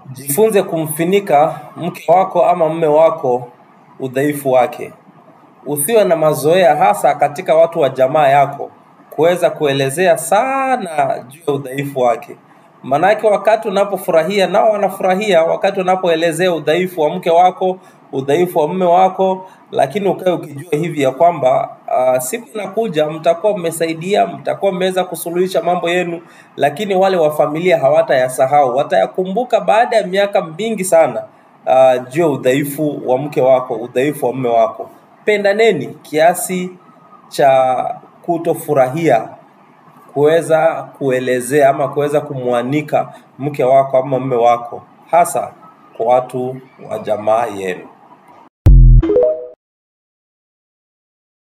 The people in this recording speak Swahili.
Jifunze kumfinika mke wako ama mme wako udhaifu wake. Usiwe na mazoea hasa katika watu wa jamaa yako kuweza kuelezea sana juu ya udhaifu wake. Manake wakati unapofurahia nao wanafurahia, wakati unapoelezea udhaifu wa mke wako, udhaifu wa mme wako, lakini ukae ukijua hivi ya kwamba uh, siku inakuja mtakuwa mmesaidia, mtakuwa mmeweza kusuluhisha mambo yenu, lakini wale wa familia hawatayasahau, watayakumbuka baada ya miaka mingi sana uh, juu ya udhaifu wa mke wako, udhaifu wa mme wako. Pendaneni kiasi cha kutofurahia kuweza kuelezea ama kuweza kumwanika mke wako ama mme wako, hasa kwa watu wa jamaa yenu.